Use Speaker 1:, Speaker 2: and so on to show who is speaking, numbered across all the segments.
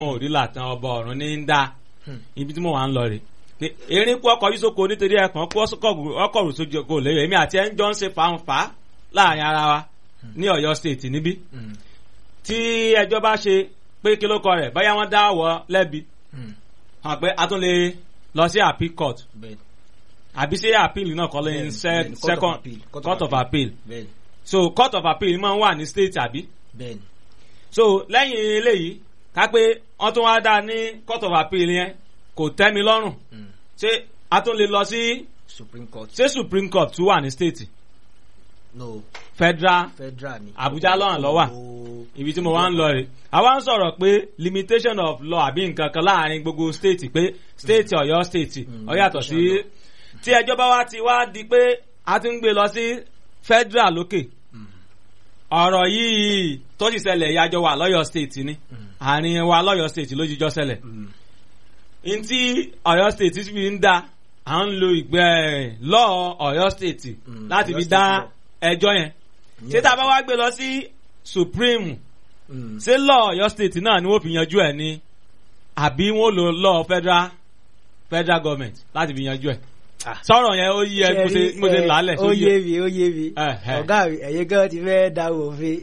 Speaker 1: wọn ò rí làtàn ọba ọ̀run ní ń dá ibi tí mo wà ń lọ rè pé erin kú ọkọ̀ yíṣoko nítorí ẹ̀kan kú ọkọ̀ rò sójú kò lè èmi àti ẹ̀ ń jọ ń ṣe fàǹfà láàrin ara wa ní Ọ̀yọ́ state níbí tí ẹjọ́ bá ṣe pé kí ló kọ rẹ̀ báyà wọ́n dá wọ́ lẹ́bi hàn pé a tún lè lọ sí appeal court àbí sí appeal náà kọ́ lé ní second court of appeal so court of appeal máa ń wà ní state àbí so lẹ́yìn eléyìí ká pé wọ́n tún wá dá ní court of appeal yẹn kò tẹ́ mi lọ́rùn ṣé a tún lè lọ sí
Speaker 2: supreme court
Speaker 1: ṣé supreme court tún wà ní state
Speaker 2: no
Speaker 1: federal
Speaker 2: federal ni
Speaker 1: Abuja lọ́hàn lọ́wà ibi tí mo wá ń lọ rè àwa ń sọ̀rọ̀ pé limitation of law àbí nǹkan kan láàrin gbogbo state pé state Ọ̀yọ́ state ó yàtọ̀ sí tí ẹjọ́ bá wá ti wá di pé a ti ń gbé lọ sí federal lókè ọ̀rọ̀ yìí tó sì ṣẹlẹ̀ ìyájọ́ wà lọ́yọ̀ state ni àárín wa lọ́yọ̀ state ló jíjọ́ ṣẹlẹ̀ ntí Ọ̀yọ́ state fi ń dá à ń lo ìgbẹ́ lọ́ọ̀ Ọ̀yọ́ state láti fi dá ẹjọ́ yẹn ṣé tá a bá wá gbé lọ sí supreme ṣé lọ́ọ̀ Ọ̀yọ́ state náà ni wọ́n fi yanjú ẹ̀ ni àbí wọ́n lo lọ́ọ̀ federal federal government láti fi yanjú ẹ̀ sọ̀rọ̀ yẹn ó yí ẹ mo ṣe mo ṣe lálẹ̀
Speaker 2: ó yé mi ó yé mi
Speaker 1: Ẹ̀hẹ̀.
Speaker 2: ọ̀gá mi ẹ̀yin gan ti fẹ́ da òfin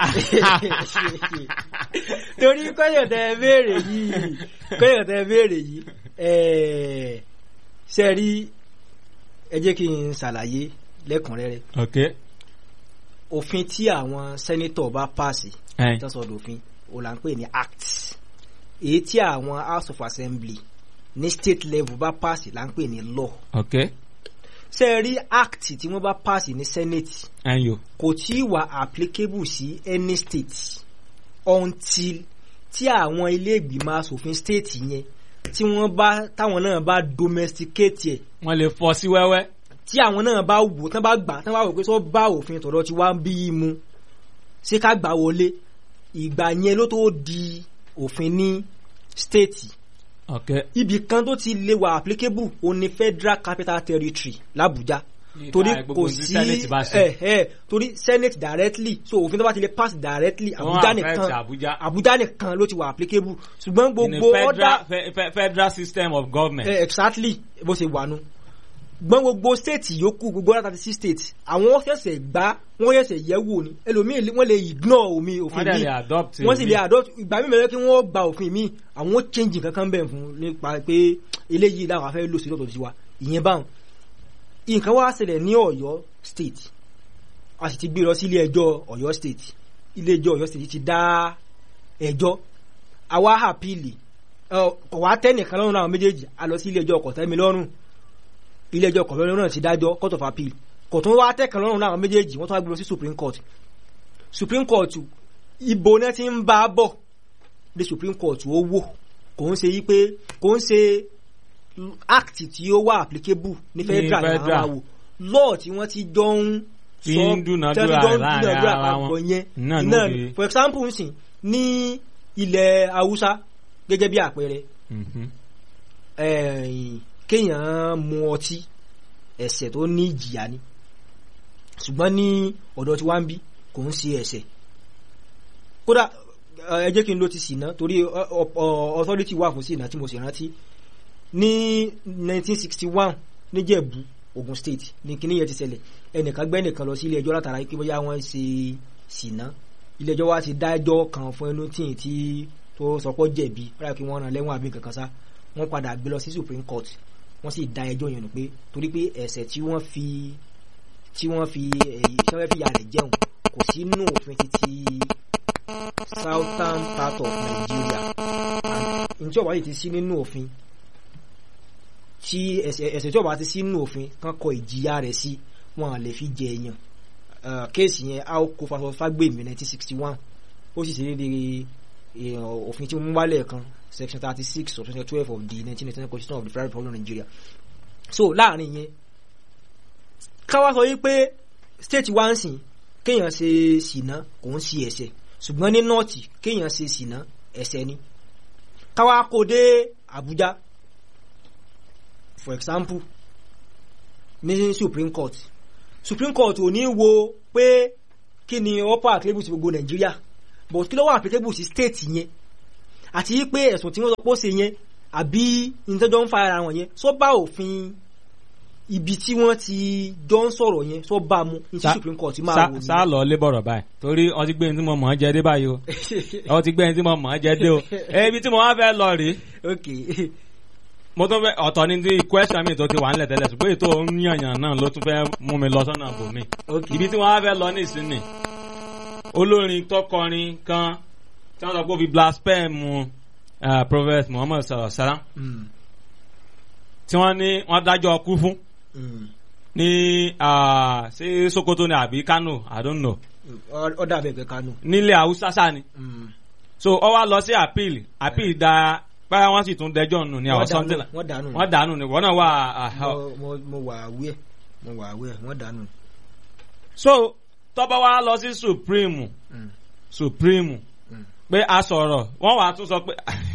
Speaker 2: torí kọ́yọ̀ tẹ béèrè yìí kọ́yọ̀ tẹ béèrè yìí ẹ̀ẹ́ ṣe rí ẹ jẹ́ kí n ṣàlàyé lẹ́kùnrẹ́rẹ́
Speaker 1: ok
Speaker 2: òfin tí àwọn sẹ́nítọ̀ bá pàṣẹ
Speaker 1: ẹ̀yin
Speaker 2: tọ́sọ̀dọ̀ òfin ó là ń pè ní act èyí tí àwọn house of assembly ní state level bá pàṣẹ là ń pè ní law
Speaker 1: ok
Speaker 2: ṣe rí act tí wọ́n bá pàṣẹ ní senate
Speaker 1: ẹ̀yin o
Speaker 2: kò tí ì wà applicable sí any state until tí àwọn ilé ìgbìmọ̀ asòfin state yẹn tí wọ́n bá táwọn náà bá domesticate ẹ̀
Speaker 1: wọ́n lè fọ́ sí wẹ́wẹ́
Speaker 2: tí àwọn náà bá wò tán bá gbà tán bá wò pé sọ bá òfin tọ̀dọ̀ tí wá ń bí i mu ṣé ká gbà wọlé ìgbà yẹn ló tó di òfin ní state
Speaker 1: ok
Speaker 2: ibì kan tó ti lè wà applicable ó ní federal capital territory l'Abuja torí
Speaker 1: Nípa gbogbo
Speaker 2: kò
Speaker 1: tí
Speaker 2: sí
Speaker 1: Senate bá ṣe.
Speaker 2: ẹ ẹ torí senate directly so òfin tó bá ti lè pass directly
Speaker 1: Wọ́n
Speaker 2: Abuja
Speaker 1: affect
Speaker 2: nìkan
Speaker 1: Abuja.
Speaker 2: Abuja nìkan ló ti wà applicable ṣùgbọ́n
Speaker 1: in a
Speaker 2: gbogbo
Speaker 1: federal
Speaker 2: other
Speaker 1: fe- fe- federal system of government.
Speaker 2: Eh, exactly bó ṣe wà nù gbọ́n gbogbo state yòókù gbogbo other thirty six states àwọn ṣẹ̀ṣẹ̀ gbá wọ́n ṣẹ̀ṣẹ̀ yẹ̀ wò ni ẹlòmíì lè- wọ́n lè ignore omi òfin
Speaker 1: wọ́n dẹ̀
Speaker 2: mi
Speaker 1: lè adopt
Speaker 2: wọ́n sì
Speaker 1: mi.
Speaker 2: lè adopt ìgbà míì mẹ́rin kí wọ́n gba òfin mi àwọn ó change nǹkan kan bẹ̀ fún nípa pé eléyìí làwọn afẹ́ lò sí lọ́tọ̀ tiwa ìyẹn báwọn nǹkan wá ṣẹlẹ̀ ní Ọ̀yọ́ state a sì ti gbé lọ sí ilé ẹjọ́ Ọ̀yọ́ state ilé ẹjọ́ Ọ̀yọ́ state ti dá ẹjọ́ àwa àpìlì kò wá tẹ́nìkan lọ́rùn àwọn méjèèjì a lọ sí ilé ẹjọ́ kọ̀tẹ́milọ́rùn ilé ẹjọ́ kọ̀tẹ́milọ́rùn náà ti dájọ́ court of appeal kò tún wá tẹ́kan lọ́rùn àwọn méjèèjì wọ́n tún wá gbé lọ sí supreme court supreme court ibo náà ti ń bá a bọ̀ the supreme court ó wò kò ń ṣe yí pé kò ń ṣe act tí ó wà applicable ní federal ní àwọn
Speaker 1: federal.
Speaker 2: àwò law tí wọ́n ti jọ ń
Speaker 1: Tí ń dúnadúrà
Speaker 2: tí wọ́n ti jọ ń
Speaker 1: láàrin
Speaker 2: dúnadúrà
Speaker 1: ara wọn.
Speaker 2: papọ̀ yẹn
Speaker 1: Náà ló
Speaker 2: náà
Speaker 1: fi-
Speaker 2: for example nsìn ní ilẹ̀ haúsá gẹ́gẹ́ bí àpẹẹrẹ
Speaker 1: Mhm.
Speaker 2: ẹ̀yìn kéèyàn mu ọtí ẹ̀ṣẹ̀ tó ní ìjìyà ni ṣùgbọ́n ní ọ̀dọ̀ tí wá ń bí kò ń ṣe ẹ̀ṣẹ̀ kódà ẹ jẹ́ kí n ló ti ṣìnà torí ọ- ọ- ọ- authority wà fún ṣìnà tí mo sì rántí ní 1961 níjẹ̀bú Ogun State ní kíní yẹn ti ṣẹlẹ̀ ẹnìkan gbẹ́ nìkan lọ sí ilé ẹjọ́ látara pé bóyá wọ́n ṣe ṣìnà ilé ẹjọ́ wa ti dájọ́ kan fún ẹnu tí tí tó sọpọ́ jẹ̀bi rárá kí wọ́n rán lẹ́wọ̀n àbí kankan sá wọ́n padà gbé lọ sí Supreme Court wọ́n sì dá ẹjọ́ yẹn nù pé torí pé ẹ̀ṣẹ̀ tí wọ́n fi tí wọ́n fi èyí tí wọ́n fi ya rẹ̀ jẹun kò sí nínú òfin títí southern part of Nigeria and njẹ́ ọ̀bá yìí ti sí nínú òfin tí ẹ̀ṣẹ̀ ẹ̀ṣẹ̀ tí ọ̀bá ti sí nínú òfin kan kọ ìjìyà rẹ̀ sí wọn à lè fi jẹ èèyàn Eh, kéèsì yẹn a ó kó faṣọ fágbèmí 1961 ó sì ṣe déédéé eh, òfin tí mo mú wálẹ̀ kan section thirty six of section twelve of the nineteen ninety nine constitution of the federal republic of Nigeria so láàrin yẹn káwá sọ wípé state wa ń sìn kéèyàn ṣe ṣìnà kò ń ṣe ẹ̀ṣẹ̀ ṣùgbọ́n ní nọ́ọ̀tì kéèyàn ṣe ṣìnà ẹ̀ṣẹ̀ ni káwá kó dé Abuja for example ní Supreme Court Supreme Court ò ní wo pé kí ni upper applicable sí gbogbo Nàìjíríà but kí ló wà applicable sí state yẹn àti pé ẹ̀sùn tí wọ́n sọ pé ó ṣe yẹn àbí ìtọ́jọ́ ń fa ara wọn yẹn sọ bá òfin ibi tí wọ́n ti jọ ń sọ̀rọ̀ yẹn sọ bá mu ní tí
Speaker 1: Sa-
Speaker 2: supreme court máa
Speaker 1: Sá-
Speaker 2: wò
Speaker 1: sá lọ lébọ̀rọ̀ báyìí torí ọtí gbé ní tí mo mọ̀ ọ́ jẹ dé báyìí o ọtí gbé ní tí mo mọ̀ ọ́ jẹ dé o ebi tí mo wá fẹ́ lọ rèé
Speaker 2: ok
Speaker 1: mo tún fẹ́ ọ̀tọ̀ ní ti question mi tó ti wà nílẹ̀ tẹ́lẹ̀ ṣùgbọ́n ètò yànyàn náà ló tún fẹ́ mú mi lọ sọ́nà bòmí
Speaker 2: ok
Speaker 1: ibi tí wọ́n á fẹ́ lọ ní ìsinmi olórin tọkọrin kan tí wọ́n sọ pé ó fi blaspheme uh, prophet muhammad sallallahu alaihi wasallam
Speaker 2: Mm,
Speaker 1: tí wọ́n ní wọ́n dájọ́ ọkú fún
Speaker 2: mm.
Speaker 1: ní ah, ṣé sokoto ni àbí kano i don't know
Speaker 2: Ọ- ọ dàbẹ̀ pé kánú
Speaker 1: nílẹ̀ haúsá sáà ni so ọ wá lọ sí appeal appeal da báyà wọ́n sì tún dẹjọ́ nù ní
Speaker 2: wọ́n
Speaker 1: àwọn
Speaker 2: dànù
Speaker 1: something like
Speaker 2: wọ́n dànù
Speaker 1: wọ́n dànù ni wọ́n náà wà ah, ah,
Speaker 2: Mo- mo- mo wà aware mo wà aware wọ́n dànù.
Speaker 1: so tọ́ba wa lọ sí supreme
Speaker 2: Mm.
Speaker 1: supreme
Speaker 2: Mm.
Speaker 1: pé a sọ̀rọ̀ wọ́n wàá tún sọ pé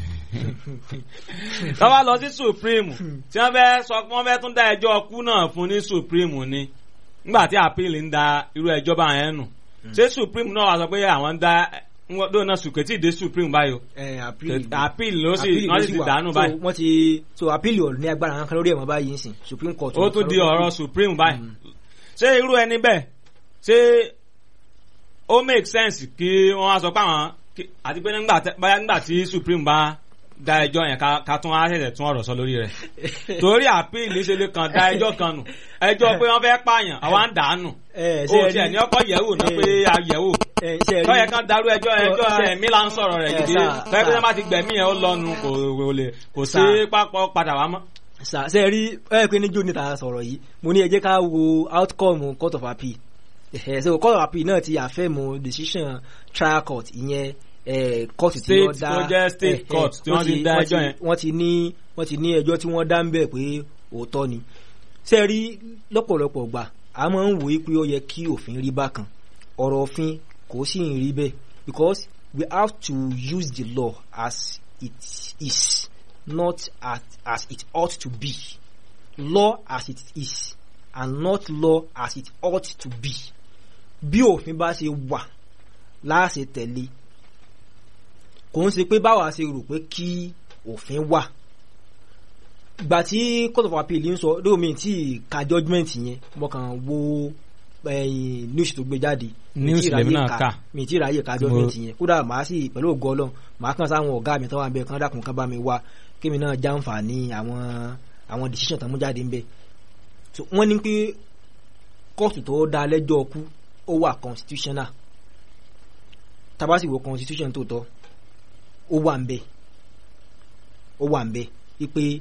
Speaker 1: tọ́ba lọ sí supreme tí wọ́n fẹ́ sọ pé wọ́n fẹ́ tún dá ẹjọ́ ọkú náà fún ní supreme ni nígbà tí appeal ń da irú ẹjọ́ bá yẹn nù ṣé supreme náà wàá sọ pé àwọn ń dá wọ́n dóò náà sùkè tí ì dé supreme báyìí o
Speaker 2: Eh, appeal
Speaker 1: appeal ló sì
Speaker 2: appeal
Speaker 1: wọ́n
Speaker 2: ló
Speaker 1: sì ti
Speaker 2: wà.
Speaker 1: dànù
Speaker 2: So,
Speaker 1: báyìí
Speaker 2: wọ́n ti so appeal ò ní agbára kankan lórí ẹ̀wọ̀n báyìí nsìn supreme court.
Speaker 1: ó tún di ọ̀rọ̀ supreme báyìí ṣé irú ẹni bẹ́ẹ̀ ṣé ó make sense kí wọ́n á sọ pé àwọn kí- àti pé nígbà tẹ- báyà nígbà tí supreme bá da ẹjọ́ yẹn ká ká tún á ṣẹ̀ṣẹ̀ tún ọ̀rọ̀ sọ lórí rẹ̀ torí appeal ṣe lè kàn da ẹjọ́ kan nù ẹjọ́ pé wọ́n fẹ́ pààyàn àwa ń dànù
Speaker 2: ẹ
Speaker 1: ó tiẹ̀ ní ọkọ̀ yẹ̀wò náà pé a yẹ̀wò tọ́yẹ kan darú ẹjọ́ ẹjọ́
Speaker 2: ṣe-
Speaker 1: ẹ̀mí là ń sọ̀rọ̀ rẹ̀
Speaker 2: ẹ,
Speaker 1: gidi
Speaker 2: sà,
Speaker 1: tọ́yẹ pé
Speaker 2: sà.
Speaker 1: wọ́n bá ti gbẹ̀mí yẹn ó lọ́nu kò kò lè kò sí
Speaker 2: Sà.
Speaker 1: pápọ̀ padà wá mọ́.
Speaker 2: ṣe rí ẹ pé níjó níta sọ̀rọ̀ yìí mo ní ẹ jẹ́ ká wo outcome court of appeal Eh, so court of appeal náà ti àfẹ́mu decision trial court ìyẹn eh, court tí
Speaker 1: State
Speaker 2: wọ́n dá
Speaker 1: tó jẹ́ state
Speaker 2: eh,
Speaker 1: court
Speaker 2: eh,
Speaker 1: tí wọ́n ti dá
Speaker 2: wọ́n
Speaker 1: ẹjọ́ yẹn.
Speaker 2: wọ́n ti ní wọ́n ti ní ẹjọ́ tí wọ́n dá ń bẹ̀ pé òótọ́ ni ṣe rí lọ́pọ̀lọpọ̀ gbà a máa ń wòye pé ó yẹ kí òfin rí bákan ọ̀rọ̀ òfin kò sì ń rí bẹ́ẹ̀ because we have to use the law as it is not as, as it ought to be law as it is and not law as it ought to be bí òfin bá ṣe wà láàṣẹ tẹ̀lé kò ń ṣe pé báwa ṣe rò pé kí òfin wà ìgbà tí court of appeal ń sọ lómi tí ka judgement yẹn mo kàn wo ẹyin news tó gbé jáde mi
Speaker 1: News
Speaker 2: tí
Speaker 1: lèmi
Speaker 2: ráyè
Speaker 1: náà
Speaker 2: ka-
Speaker 1: kà.
Speaker 2: mi tí ráyè ka
Speaker 1: Tí mo-
Speaker 2: judgement yẹn kódà màá sì pẹ̀lú ògo ọlọ́run màá kàn sáwọn ọ̀gá mi tó wà ń bẹ kán dákun kán bá mi wá kémi náà jàǹfààní àwọn àwọn decision tó mú jáde ń bẹ so wọ́n ní pé kóòtù tó dá lẹ́jọ́ ọkú ó wà constitutional tábà sì wo constitution tó tọ́ ó wà ń bẹ ó wà ń bẹ wípé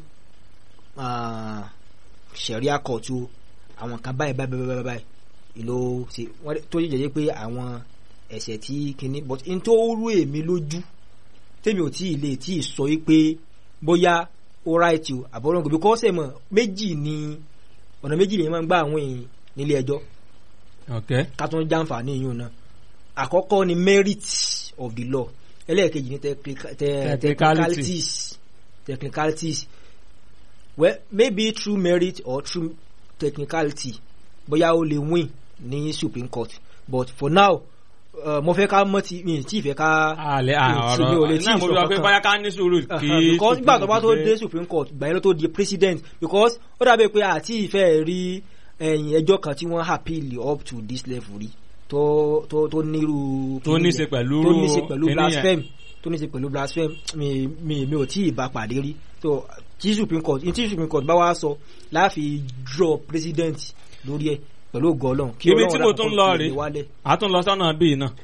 Speaker 2: ah, sharia court o àwọn kan báyìí báyìí báyìí báyìí báyìí ìlò ṣe wọ́n tó yẹ jẹ́ pé àwọn ẹ̀ṣẹ̀ tí kinní but n tó rú èmi lójú tèmi ò tí ì lè tí ì sọ wípé bóyá ó right o àbọ̀rọ̀ǹgò because ẹ̀ mọ̀ méjì ni ọ̀nà méjì lèyìn máa ń gbà àwọn èèyàn nílé ẹjọ́
Speaker 1: okay.
Speaker 2: ká tún jàǹfààní yìí náà àkọ́kọ́ ni merit of the law ẹlẹ́ẹ̀kejì ni technica- te-
Speaker 1: Technicality.
Speaker 2: technicalities technicalities well maybe through merit or through technicality bóyá ó lè win ní supreme court but for now uh, mo fẹ́ ká mọ́ ti mi tí ì fẹ́ ká
Speaker 1: àlẹ́
Speaker 2: tí mi ò lè
Speaker 1: ọ̀rọ̀
Speaker 2: tí
Speaker 1: náà
Speaker 2: ì
Speaker 1: mo
Speaker 2: sọ
Speaker 1: sọ pé
Speaker 2: kankan.
Speaker 1: bóyá ká ní sùúrù kí
Speaker 2: Uh-huh, because nígbà tó bá tó
Speaker 1: Supreme
Speaker 2: dé
Speaker 1: fi
Speaker 2: supreme court ìgbà yẹn ló tó di president because ó dàbí pé àti ìfẹ́ rí ẹ̀yìn ẹjọ́ kan tí wọ́n appeal up to this level rí tó tó tó nírú
Speaker 1: Tó ní ṣe pẹ̀lú
Speaker 2: tó ní ṣe pẹ̀lú
Speaker 1: kíní yẹn.
Speaker 2: blasphemy tó ní ṣe pẹ̀lú blasphemy mi mi mi ò tí ì bá pàdé rí so tí supreme court tí supreme court bá wá sọ láàfin draw president lórí ẹ̀ pẹ̀lú ògo Ọlọ́run kí
Speaker 1: Ibi
Speaker 2: Ọlọ́run
Speaker 1: tí mo
Speaker 2: dàpọ̀
Speaker 1: tún
Speaker 2: kó
Speaker 1: lọ
Speaker 2: fi
Speaker 1: rèé.
Speaker 2: lè wálẹ̀.
Speaker 1: a tún lọ sọ́nà bíi náà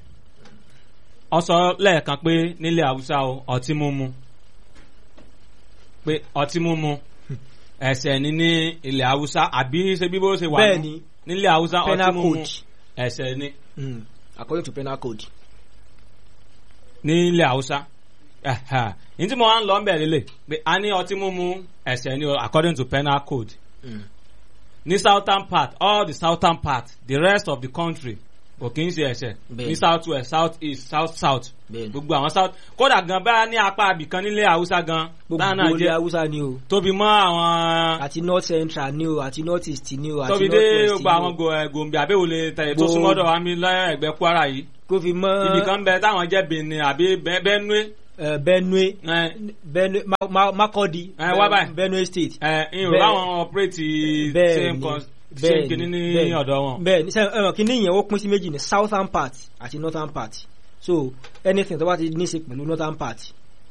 Speaker 1: ọ sọ lẹ́ẹ̀kan pé nílẹ̀ haúsá o ọtí mímu pé ọtí mímu ẹ̀ṣẹ̀ ni ní ilẹ̀ haúsá àbí ṣe bí bó ṣe wà
Speaker 2: bẹ́ẹ̀
Speaker 1: nù?
Speaker 2: ni
Speaker 1: nílẹ̀ haúsá ọtí
Speaker 2: penal
Speaker 1: mímu
Speaker 2: code
Speaker 1: ẹ̀ṣẹ̀ ni
Speaker 2: mm, according to penal code
Speaker 1: nílẹ̀ haúsá Ẹ̀hà. ní tí mo wá ń lọ bẹ̀ lélẹ̀ pé a ní ọtí mímu ẹ̀ṣẹ̀ ni o, according to penal code
Speaker 2: mm.
Speaker 1: ní southern part all the southern part the rest of the country kò kí ń ṣe ẹ̀ṣẹ̀
Speaker 2: Bẹ́ẹ̀ni.
Speaker 1: ní south west south east south south
Speaker 2: bẹ́ẹ̀ ni
Speaker 1: gbogbo àwọn south kódà gan bá ní apá abìkan nílé haúsá gan táwọn náà
Speaker 2: gbogbo ilé
Speaker 1: jẹ
Speaker 2: haúsá ni o
Speaker 1: tóbi mọ àwọn
Speaker 2: àti north central ni o àti north east ni o àti
Speaker 1: tóbi
Speaker 2: north
Speaker 1: dé
Speaker 2: west
Speaker 1: gbogbo àwọn
Speaker 2: ni o
Speaker 1: go- eh, gòmbè àbẹ̀wòlé tẹ̀yẹ tó
Speaker 2: Gbogbo-
Speaker 1: súnmọ́dọ̀ wa mi lẹ́gbẹ̀ẹ́ kwara yìí
Speaker 2: kó fi mọ́
Speaker 1: ibì kan bẹ táwọn jẹ́ benin àbí Be- benue
Speaker 2: eh, benue
Speaker 1: ẹ
Speaker 2: benue Ma- Ma- makodi
Speaker 1: Eh, wá báyìí.
Speaker 2: benue state
Speaker 1: ẹ ìrò
Speaker 2: Bẹ́ẹ̀-
Speaker 1: báwọn operate
Speaker 2: bẹ́ẹ̀
Speaker 1: same
Speaker 2: ni,
Speaker 1: con-
Speaker 2: bẹ́ẹ̀
Speaker 1: same
Speaker 2: ni,
Speaker 1: kìíní ní
Speaker 2: bẹ́ẹ̀ ni.
Speaker 1: ọ̀dọ̀ wọn.
Speaker 2: bẹ́ẹ̀ ní sẹ́yìn ẹ̀rọ kìíní yẹn ó pín sí méjì ní southern part àti northern part so anything tó bá ti ní í ṣe pẹ̀lú northern part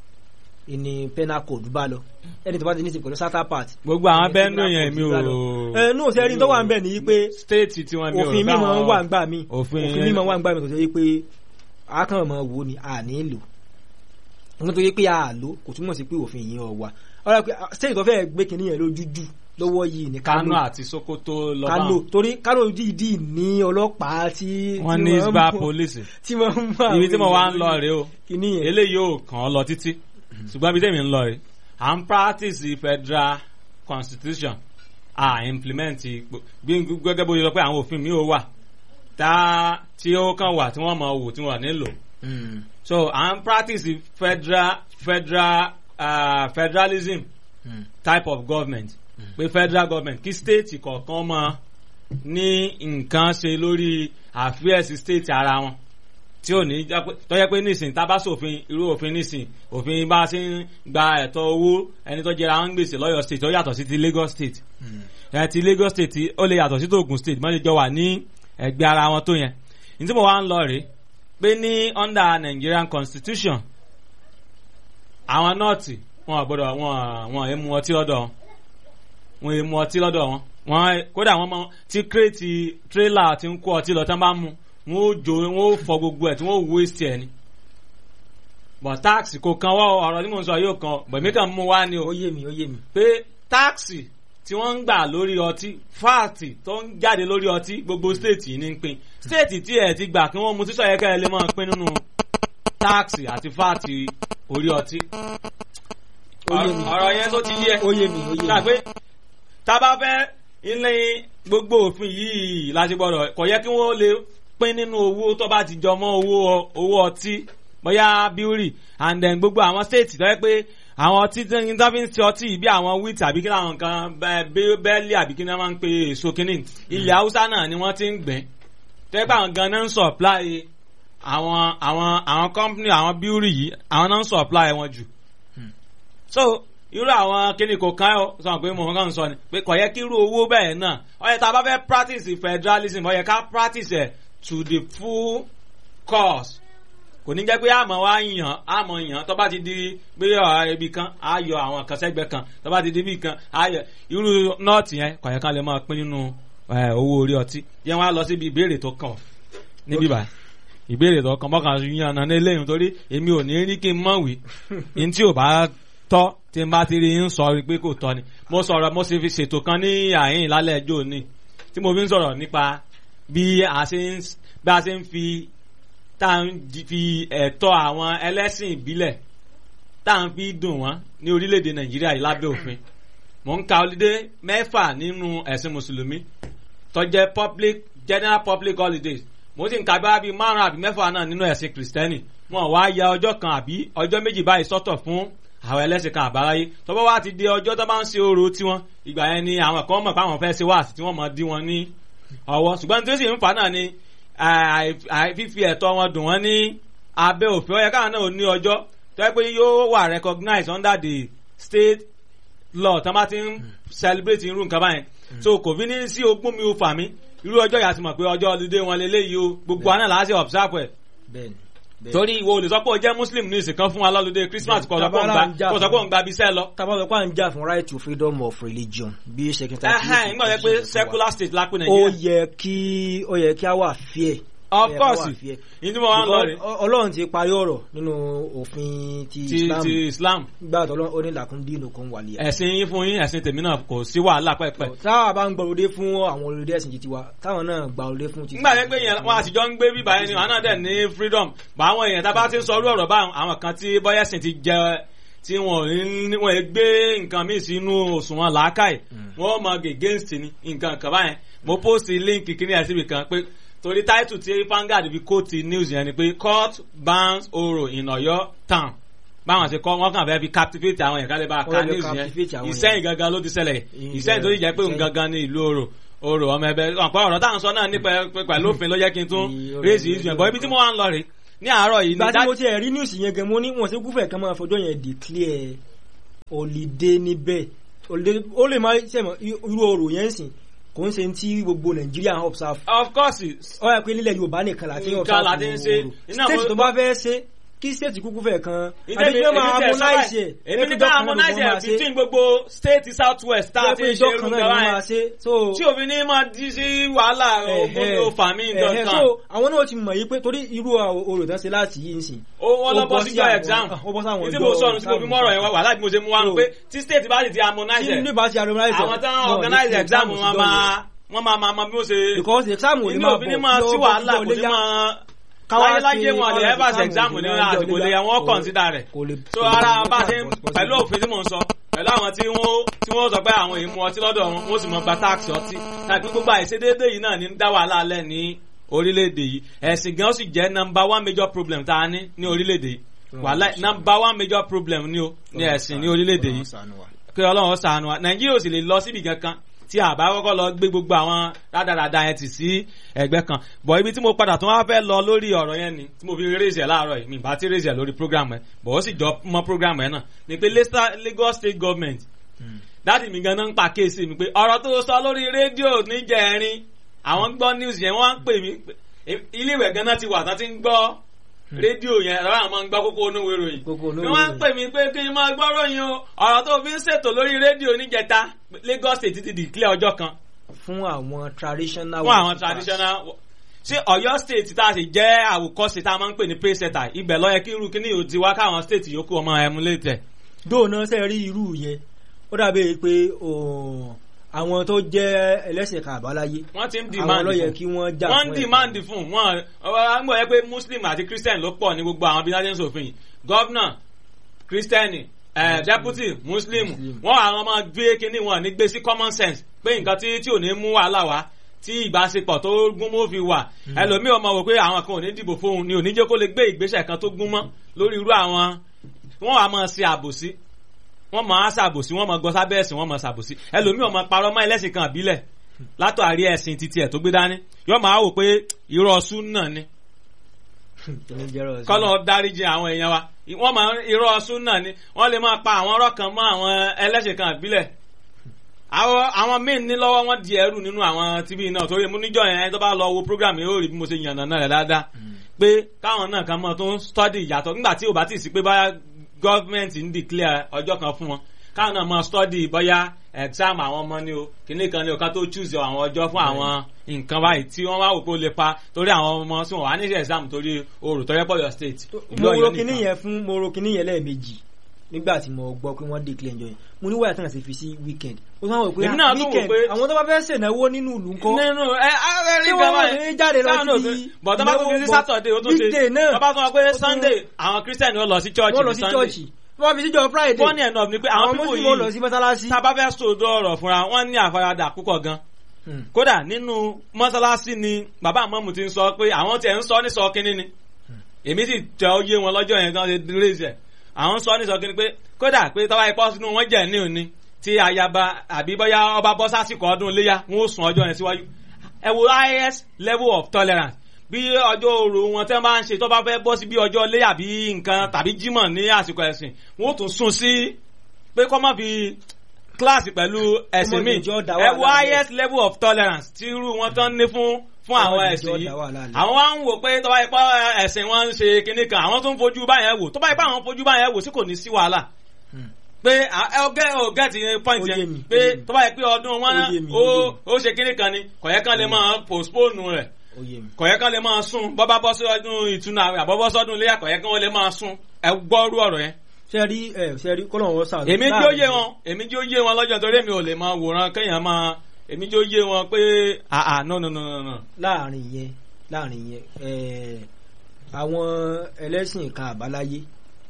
Speaker 2: ìní penal code bá lọ anything tó bá ti ní í ṣe pẹ̀lú southern part.
Speaker 1: gbogbo àwọn
Speaker 2: ìní
Speaker 1: bẹ́ẹ̀ nù
Speaker 2: penal
Speaker 1: yẹn
Speaker 2: code
Speaker 1: mi
Speaker 2: bá
Speaker 1: ò.
Speaker 2: lọ. ẹ nù sẹ́rí tó wà ń bẹ̀ ní pé
Speaker 1: state tiwọn mi ò
Speaker 2: òfin
Speaker 1: bá
Speaker 2: mímọ
Speaker 1: wọn-
Speaker 2: wà ń gbà mí
Speaker 1: òfin
Speaker 2: òfin mímọ wà ń gbà mí kò tó yẹ pé akàn mọ wo ni a ní lò wọn tó yẹ pé a lò kò túmọ̀ sí pé òfin yìí ọ̀ wà ọ̀rọ̀ pé state tó fẹ́ gbé kinní yẹn lójú jù lọ́wọ́ yìí ní
Speaker 1: Kano
Speaker 2: Kano
Speaker 1: àti Sokoto lọ bá
Speaker 2: Kano
Speaker 1: wọn.
Speaker 2: torí Kano dìídì ní ọlọ́pàá tí
Speaker 1: wọ́n
Speaker 2: tí
Speaker 1: ní
Speaker 2: wọ́n
Speaker 1: isba
Speaker 2: mú-
Speaker 1: police
Speaker 2: tí wọ́n mú àwọn
Speaker 1: ibi tí mo wá ń
Speaker 2: èèyàn
Speaker 1: lọ rèé o
Speaker 2: kinní yẹn
Speaker 1: eléyìí ò kàn án lọ títí ṣùgbọ́n ibi tèmi ń lọ rèé à ń practice federal constitution à implement ipò- bí gẹ́gẹ́ bó ṣe sọ pé àwọn òfin mi ò wà tá tí ó kàn wà tí wọ́n mọ̀ wò tí wọ́n nílò
Speaker 2: Mm,
Speaker 1: so à ń practice federal federal uh, federalism
Speaker 2: mm,
Speaker 1: type of government pé federal government kí state kọ̀ọ̀kan mọ ní nǹkan ṣe lórí affairs state ara wọn tí ò ní jẹ́ pé tó yẹ pé nísìn tá a bá ṣòfin irú òfin nísìn òfin bá a ṣe ń gba ẹ̀tọ́ owó ẹni tó jẹra wọn ń gbèsè lọ́yọ̀ state ó yàtọ̀ sí ti Lagos state
Speaker 2: mm.
Speaker 1: ẹ̀ ti Lagos state tí ó lè yàtọ̀ sí tògùn state mọ́ lè jọ wà ní ẹgbẹ́ ara wọn tó yẹn ní tí mo wá ń lọ rèé pé ní under Nigerian constitution àwọn nọ́ọ̀tì wọn ò gbọ́dọ̀ wọn wọn ò mu ọtí lọ́dọ̀ wọn wọn ò mu ọtí lọ́dọ̀ wọn wọn kódà wọn mọ tí kírètì tírélà ti ń kó ọtí lọ tán bá mu wọn ó jó wọn ó fọ gbogbo ẹ̀ tí wọn ó waste ẹ̀ ni but táàsì kò kan wọ́ ọ̀rọ̀ tí mò ń sọ yóò kan bẹ̀mí kan mú wá ni o
Speaker 2: ó yé mi ó yé mi
Speaker 1: pé táàsì tí wọ́n ń gbà lórí ọtí fáàtì tó ń jáde lórí ọtí gbogbo stéètì yìí ní ń pín stéètì tí ẹ̀ ti gbà kí wọ́n mu sísọ yẹ kẹ́ ẹ lè máa pín nínú táàsì àti fáàtì orí ọtí.
Speaker 2: Ó yé mi.
Speaker 1: ọ̀rọ̀ yẹn tó ti yẹ
Speaker 2: ó yé mi ó yé
Speaker 1: ṣáà
Speaker 2: mi
Speaker 1: pé tá a bá fẹ́ ilé gbogbo òfin yìí láti gbọ́dọ̀ kò yẹ kí wọ́n lè pín nínú owó tó bá ti jọ mọ́ owó owó ọtí bóyá bíórì and then gbogbo àwọn state tó yẹ pé àwọn ọtí tó ń tó fi ń ṣe ọtí yìí bí àwọn wheat àbí kí làwọn kan bẹ́ẹ̀lì àbí kí ni wọ́n máa ń pe èso kínní ilẹ̀ haúsá náà ni wọ́n ti ń gbìn tó yẹ pé àwọn gan náà ń supply àwọn àwọn àwọn company àwọn bíórì yìí àwọn náà ń supply wọn jù so irú àwọn kíni kò kán ọ sọ pé mo kàn ń sọ ni pé kò yẹ kí irú owó bẹ́ẹ̀ náà ó yẹ tá a bá fẹ́ practice federalism ó yẹ ká practice ẹ̀ to the full course kò ní jẹ́ pé àmọ́ wa yàn àmọ́ yàn tó bá ti di pé ọ̀rọ̀ ibi kan á yọ àwọn kan sẹ́gbẹ́ kan tó bá ti di ibi kan á yọ irú nọ́ọ̀tì yẹn kò yẹ ká lè máa pín nínú eh, owó orí ọtí yẹn wá lọ síbi ìbéèrè tó kàn níbí báyìí ìbéèrè tó kàn mọ́kàn yàn náà ní eléyìí torí èmi ò ní rí kí n mọ̀ wí ní tí ò bá tọ́ tí n bá ti rí ń sọ pé kò tọ́ ni mo sọ̀rọ̀ mo sì fi ṣètò kan ní àyìn lálẹ́ ẹjọ́ òní tí mo fi ń sọ̀rọ̀ nípa bí a ṣe ń bí a ṣe ń fi tá à ń jí- fi ẹ̀tọ́ àwọn ẹlẹ́sìn ìbílẹ̀ tá à ń fi dùn wọ́n ní orílẹ̀-èdè nàìjíríà yìí lábẹ́ òfin mò ń ka holiday mẹ́fà nínú ẹ̀sìn mùsùlùmí tó jẹ́ public general public holidays mo sì ń ka bá bíi márùn àbí mẹ́fà náà nínú ẹ̀sìn kìrìsìtẹ́nì wọn wá ya ọjọ́ kan àbí ọjọ́ méjì báyìí sọ́tọ̀ fún àwọn ẹlẹ́sìn kan àbáráyé tọ́pọ̀ wá ti di ọjọ́ tó bá ń ṣe orò tiwọn ìgbà yẹn ni àwọn kan mọ̀ pé àwọn fẹ́ ṣe wáàsí tí wọ́n mọ̀ dí wọn ní ọwọ́ ṣùgbọ́n tí ó sì ń fà náà ni àì- àì- fífi ẹ̀tọ́ wọn dùn wọ́n ní abẹ́ òfin ó yẹ káwọn náà ò ní ọjọ́ tó yẹ pé yóò wà recognized under the state law tó bá ti ń celebrate irú nǹkan báyẹn so kò fi ní sí ogún mi ò fà mí irú ọjọ́ yà ti mọ̀ pé ọjọ́ ọdún wọn lélẹ́yìí o gbogbo àná làá ṣe observe ẹ̀
Speaker 2: bẹ́ẹ̀ni bẹ́ẹ̀ni.
Speaker 1: torí ìwọ ò lè sọ pé o jẹ́ muslim ní ìsìnkan fún wa lọ́lọ́dẹ christmas kò sọ pé òun
Speaker 2: Tabara ń jà
Speaker 1: gba kò sọ pé
Speaker 2: fún-
Speaker 1: òun gba bisẹ́ lọ.
Speaker 2: tábà sọ pé à ń jà fún right to freedom of religion bí secretary
Speaker 1: ẹhẹn nígbà wípé pé secular state la pé
Speaker 2: ó
Speaker 1: nàìjíríà.
Speaker 2: yẹ kí ó yẹ kí a wà fair.
Speaker 1: of
Speaker 2: Ó yẹ ká wà
Speaker 1: course
Speaker 2: fair.
Speaker 1: ìdí mo wá ń lọ rè
Speaker 2: Because Ọlọ́run ti parí ọ̀rọ̀ nínú òfin ti
Speaker 1: ti
Speaker 2: Islam
Speaker 1: ti islam
Speaker 2: gbà tó ó ní làkún dínú kan wà lẹ́yà.
Speaker 1: ẹ̀sìn yín fún yín ẹ̀sìn tèmi náà kò sí wàhálà pẹ́pẹ́.
Speaker 2: táwa bá ń gbọ́ olóde fún àwọn olóde ẹ̀sìn ti tiwa táwọn náà gba olóde fún ti.
Speaker 1: nígbà yẹn pé yẹn wọn àtijọ́ ń gbé bíbá yẹn ni wọn náà dẹ̀ ní freedom bá àwọn èèyàn tá a bá ti ń sọ orú ọ̀rọ̀ bá àwọn kan tí bọ́yẹ̀sìn ti jẹ tí wọn ò ní wọn ò gbé nǹkan míì sínú òṣùwọ̀n làákàyè wọn mọ against ni nǹkan kan báyẹn mo post link kíní ẹ̀ síbi kan pé torí title tí Vanguard fi quote news yẹn ni pé court bans oro in Ọ̀yọ́ town báwọn ṣe kọ wọn kàn fẹ́ fi captivate àwọn yẹn kálí bá
Speaker 2: Wọ́n
Speaker 1: ka
Speaker 2: fẹ́
Speaker 1: news
Speaker 2: captivate
Speaker 1: yẹn
Speaker 2: àwọn
Speaker 1: ìsẹ́yìn gangan ló ti ṣẹlẹ̀
Speaker 2: Ìsẹ́yìn.
Speaker 1: ìsẹ́yìn tó ti jẹ́ pé òun
Speaker 2: Ìsẹ́yìn.
Speaker 1: gangan ní ìlú oro oro ọmọ ẹbẹ ọ̀pọ̀ ọ̀rọ̀ táwọn sọ náà nípa pẹ̀lú òfin ló yẹ kí n tún
Speaker 2: Ìyí,
Speaker 1: raise
Speaker 2: ọ̀rọ̀
Speaker 1: issue yẹn
Speaker 2: ìlú
Speaker 1: bọ́ ibi tí mo wá ń lọ rè ní àárọ̀ yìí
Speaker 2: ìgbà tí
Speaker 1: ní
Speaker 2: mo ti ẹ̀ rí news yẹn gan mo ní wọn ṣe gúfẹ̀ kan máa fọjọ́ yẹn declare holiday níbẹ̀ Holiday- ó lè má sẹ́mọ̀ irú orò yẹn sìn kò ń ṣe tí gbogbo Nàìjíríà ń observe
Speaker 1: of course
Speaker 2: ó yà pé nílẹ̀ Yorùbá nìkan láti ń
Speaker 1: Nǹkan láti ń ṣe.
Speaker 2: orò
Speaker 1: Iná
Speaker 2: state
Speaker 1: mo-
Speaker 2: tó bá fẹ́ ṣe kí state kúkú fẹ́ kan
Speaker 1: ìdẹ́mi
Speaker 2: àbí kí wọ́n máa
Speaker 1: èmi tẹ̀ sọ́ra
Speaker 2: harmonize
Speaker 1: ẹ̀
Speaker 2: ẹ̀
Speaker 1: èmi ní ká harmonize ẹ̀ between gbogbo state south west tá a ti ń ṣe irú
Speaker 2: kan
Speaker 1: nǹkan
Speaker 2: náà ni wọ́n
Speaker 1: báyẹn
Speaker 2: máa ṣe so
Speaker 1: tí òfin ní máa di sí wàhálà ogbóni fàmí
Speaker 2: Ẹ̀hẹ́,
Speaker 1: nǹkan
Speaker 2: so àwọn náà ti mọ̀ yí pé torí irú orò tán ṣe láti yìí ń sìn
Speaker 1: ó wọ́n lọ
Speaker 2: ó
Speaker 1: bọ́
Speaker 2: bọ́
Speaker 1: sí
Speaker 2: sí
Speaker 1: jọ
Speaker 2: àwọn-
Speaker 1: exam
Speaker 2: ó bọ́ sáwọn
Speaker 1: tí
Speaker 2: ọjọ́
Speaker 1: mo sọnù tí mo fi
Speaker 2: exam.
Speaker 1: mọ́rọ̀ yẹn wá wàhálà tí mo ṣe mú wa
Speaker 2: So-
Speaker 1: pé tí state bá sì ti harmonize
Speaker 2: tí
Speaker 1: ẹ̀
Speaker 2: ní bá ti harmonize
Speaker 1: àwọn tán organize exam wọn máa wọ́n máa máa bí ó ṣe
Speaker 2: because exam ò ní
Speaker 1: inú
Speaker 2: máa
Speaker 1: òfin ní máa sí wàhálà kò ní máa
Speaker 2: Káwá
Speaker 1: láyéláyé
Speaker 2: sí
Speaker 1: wọn lè
Speaker 2: ọ̀rọ̀
Speaker 1: ẹ́fà sí
Speaker 2: exam
Speaker 1: exam
Speaker 2: kò
Speaker 1: ní
Speaker 2: ní máa
Speaker 1: àsìkò
Speaker 2: jọ
Speaker 1: lè
Speaker 2: léyà.
Speaker 1: wọ́n
Speaker 2: Kò-
Speaker 1: consider rẹ̀
Speaker 2: kò lè-
Speaker 1: so
Speaker 2: kò lè-
Speaker 1: ara bá ṣe
Speaker 2: possible.
Speaker 1: pẹ̀lú òfin tí mò ń sọ pẹ̀lú àwọn tí wọ́n tí wọ́n sọ pé àwọn èèyàn mu ọtí lọ́dọ̀ wọn wọ́n sì mọ gba táàkì ọtí tàbí gbogbo àìṣedéédé yìí náà ní ń dá wàhálà alẹ́ ní orílẹ̀-èdè yìí ẹ̀sìn gan sì jẹ́ number one major problem tá a ní ní orílẹ̀-èdè yìí wàhálà number one major problem ní o ní ẹ̀sìn ní orílẹ̀-èdè yìí kí ọlọ́run ṣàánú wa nàìjíríà ò sì lè lọ síbi kankan tí a bá kọ́kọ́ lọ gbé gbogbo àwọn rádaràda yẹn tì sí ẹgbẹ́ kan bọ̀ ibi tí mo padà tún wá fẹ́ lọ lórí ọ̀rọ̀ yẹn ni tí mo fi raise ẹ̀ láàárọ̀ yìí mi bá ti raise ẹ̀ lórí program ẹ̀ bọ̀ ó sì jọ mọ́ program ẹ̀ náà ni pé Leicester- Lagos state government dáàdì mi ganan ń pa kéèsì mi pé ọ̀rọ̀ tó sọ lórí rédíò níjẹ̀rin àwọn gbọ́ news yẹn wọ́n ń pè mí pé ilé ìwẹ̀ ganan ti wà tán ti ń gbọ́ rédíò yẹn ọ̀rọ̀ àwọn máa ń gbọ́ kókó onúwe ròyìn
Speaker 2: Kókó onúwe
Speaker 1: ni wọ́n ń
Speaker 2: ìròyìn.
Speaker 1: pè mí pé kí n máa gbọ́ ròyìn o ọ̀rọ̀ tó fi ń ṣètò lórí rédíò níjẹta Lagos state ti declare ọjọ́ kan
Speaker 2: fún àwọn traditional
Speaker 1: fún àwọn
Speaker 2: worshippers.
Speaker 1: traditional ṣé Ọ̀yọ́ state tá a sì jẹ́ àwòkọ́ṣe tá a máa ń pè ní pay setter ibẹ̀ ló yẹ kí irú kíní yóò ti wá káwọn state yòókù ọmọ emulate ẹ̀.
Speaker 2: dóònà ṣe rí irú yẹn ó dàbí pé ò, àwọn tó jẹ́ ẹlẹ́sìn kan àbáláyé
Speaker 1: wọ́n ti ń
Speaker 2: àwọn
Speaker 1: demand
Speaker 2: ló yẹ
Speaker 1: fún
Speaker 2: kí wọ́n jà
Speaker 1: wọ́n
Speaker 2: fún
Speaker 1: ń
Speaker 2: ẹ̀.
Speaker 1: demand fún wọn ọ̀rọ̀ àgbọ̀ yẹ pé muslim àti christian ló pọ̀ ní gbogbo àwọn bí wọ́n ṣòfin yìí governor christian eh, deputy muslim
Speaker 2: Muslim.
Speaker 1: wọ́n àwọn ọmọ gbé kínní wọn ní gbé sí common sense pé nǹkan tí tí ò ní mú wàhálà wá tí ìbáṣepọ̀ tó gún mọ́ fi wà ẹlòmíì ọmọ wò pé àwọn kan ò ní dìbò fóun ni ò ní jẹ́ kó lè gbé ìgbésẹ̀ kan tó gún mọ́ lórí irú àwọn wọ́n wà máa ṣe àbòsí wọ́n máa ṣàbòsí wọ́n máa gbọ́ sábẹ́ ẹ̀sìn wọ́n máa ṣàbòsí ẹlòmíì ọmọ parọ́ mọ́ ẹlẹ́sìn kan àbílẹ̀ látàrí ẹ̀sìn títí ẹ̀ tó gbé dání yóò máa wò pé irọ́ súnà ni
Speaker 2: Kí ni jẹ́ rọ̀ sí?
Speaker 1: kọ́lọ́ dáríjì àwọn èèyàn wa wọ́n máa irọ́ súnà ni wọ́n lè máa pa àwọn ọ̀rọ̀ kan mọ́ àwọn ẹlẹ́sìn kan àbílẹ̀ àwọn àwọn míín ní lọ́wọ́ wọn di ẹrù nínú àwọn tv náà torí mú níjọ́ yẹn ẹni tó bá lọ wo program yìí ó rí bí mo ṣe yànnà náà rẹ̀ dáadáa pé káwọn náà kan mọ́ tó ń study ìyàtọ̀ nígbà tí ò bá tì sí pé báyà gọ́ọ̀mẹ̀ntì ń declare ọjọ́ kan fún wọn káwọn náà mọ́ study bóyá exam àwọn ọmọ ni o kìnnì kan ni o ká tó choose àwọn ọjọ́ fún àwọn nǹkan báyìí tí wọ́n wá wò pé ó lè pa torí àwọn ọmọ tí wọ́n wà ní exam torí oòrùn tó yẹ pọ̀ yọ state ìlú
Speaker 2: mo ro
Speaker 1: Ọ̀yọ́
Speaker 2: kinní
Speaker 1: nìkan.
Speaker 2: yẹn fún mo ro kinní yẹn lẹ́ẹ̀mejì nígbà tí mo gbọ́ pé wọ́n declare ẹjọ́ yẹn mo ní wáyà tán àti fi sí weekend ó sáwọn wò pé
Speaker 1: Èmi náà
Speaker 2: ah,
Speaker 1: tún wò
Speaker 2: weekend
Speaker 1: pé-
Speaker 2: àwọn tó bá fẹ́ ṣènáwó nínú ìlú ńkọ́
Speaker 1: nínú ẹ ẹ rí
Speaker 2: Ṣé
Speaker 1: gan
Speaker 2: wọ́n
Speaker 1: báyìí.
Speaker 2: lè jáde lọ
Speaker 1: Sáwọn
Speaker 2: sí
Speaker 1: náà bọ̀ tó bá tún fi sí
Speaker 2: ìnáwó
Speaker 1: Saturday ó tún ṣe
Speaker 2: weekday náà
Speaker 1: tó bá tún wọ pé
Speaker 2: ó tún-
Speaker 1: Sunday àwọn Christian ó lọ sí church
Speaker 2: wọ́n lọ
Speaker 1: ní
Speaker 2: sí
Speaker 1: Sunday
Speaker 2: chọ́ọ̀chì wọ́n fi síjọ Friday
Speaker 1: funny enough ni pé àwọn
Speaker 2: àwọn
Speaker 1: pípò
Speaker 2: Muslim ó lọ
Speaker 1: yìí
Speaker 2: sí mọ́sálásí.
Speaker 1: tá a bá fẹ́ sòdò ọ̀rọ̀ fúnra wọn ní àfaradà púpọ̀ gan
Speaker 2: Hmm.
Speaker 1: kódà nínú mọ́sálásí ni bàbá àmọ́mù ti ń sọ pé àwọn tiẹ̀ ń sọ ní sọ kínní ni èmi sì tẹ oyé wọn lọ́jọ́ yẹn gan ṣe raise ẹ̀ àwọn ń sọ ní sọ kínní pé kódà pé tọ́wá ipá sínú wọn jẹ́ ní òní tí ayaba àbí bóyá ọba bọ́ sásìkò ọdún iléyà wọn ó sùn ọjọ́ yẹn síwájú ẹ wo highest level of tolerance bí ọjọ́ òru wọn tẹ́ máa ń ṣe tó bá fẹ́ bọ́ sí bí ọjọ́ iléyà bí nǹkan tàbí jímọ̀ ní àsìkò ẹ̀sìn wọn ó tún sún sí pé kọ́ má fi kíláàsì pẹ̀lú ẹ̀sìn
Speaker 2: Kọ́mọ
Speaker 1: míì
Speaker 2: ìjọ dá
Speaker 1: ẹ wo
Speaker 2: wàhálà lẹ̀.
Speaker 1: highest level of tolerance tí irú wọn tán ní fún fún
Speaker 2: Kọ́mọ
Speaker 1: àwọn
Speaker 2: ìjọ
Speaker 1: ẹ̀sìn yìí
Speaker 2: dá wàhálà lẹ̀.
Speaker 1: àwọn wá ń wò pé tó bá ipá ẹ̀sìn wọn ń ṣe kinní kan àwọn tó ń fojú báyẹn wò tó bá ipá àwọn fojú báyẹn wò sí kò ní sí wàhálà
Speaker 2: Hmm.
Speaker 1: pé à- ẹ ọgẹ ọgẹ ti point
Speaker 2: Ó yé
Speaker 1: yẹn
Speaker 2: mi,
Speaker 1: pé
Speaker 2: ó yé mi.
Speaker 1: tó bá yẹ pé ọdún wọn
Speaker 2: Ó yé mi,
Speaker 1: ó
Speaker 2: ó yé mi.
Speaker 1: ó ṣe kinní kan ni kọ̀yẹ́ kan lè máa postpone rẹ̀
Speaker 2: Ó yé mi.
Speaker 1: kọ̀yẹ́ kan lè máa sún bọ́bá bọ́ sí ọdún ìtúnu àwẹ̀ àbọ̀bọ́ sọ́dún iléyà kọ̀yẹ́ kan lè máa sún ẹ gbọ́rú ọ̀rọ̀ yẹn
Speaker 2: ṣe rí ẹ ṣe rí kọ́lọ̀ wọn sàánú.
Speaker 1: èmi jó yé wọn èmi jó yé wọn lọ́jọ́ torí èmi ò lè máa wòran kéèyàn máa èmi jó yé wọn pé àà no no no no no
Speaker 2: láàrin yẹn láàrin yẹn ẹ àwọn ẹlẹ́sìn kan àbáláyé